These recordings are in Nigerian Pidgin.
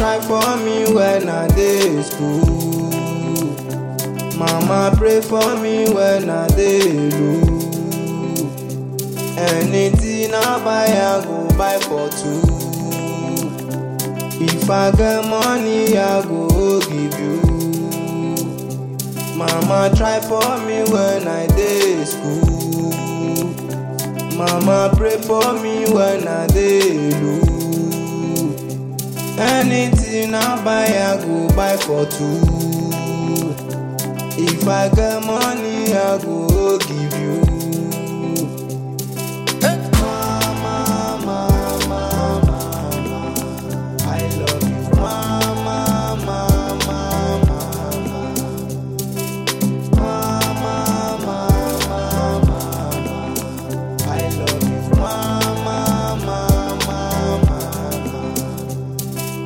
try for me when I dey school. Mama pray for me when I dey low. Anything I buy, I go buy for two. If I get money, I go give you. Mama try for me when I dey school. Mama pray for me when I dey low. Anything I buy, I go buy for two. If I get money, I go give you. Mama, mama, mama, I love you. Mama, mama, mama. Mama, mama, mama, I love you. Mama, mama, mama.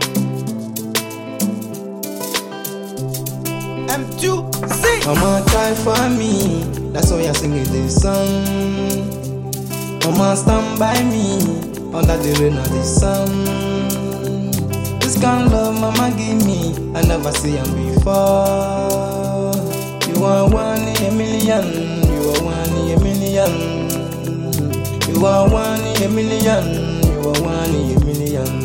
M2C. Mama try for me, that's why I singing this song. Mama stand by me, under the rain of the sun. This kind of love mama give me, I never see him before. You are one in a million, you are one in a million. You are one in a million, you are one in a million.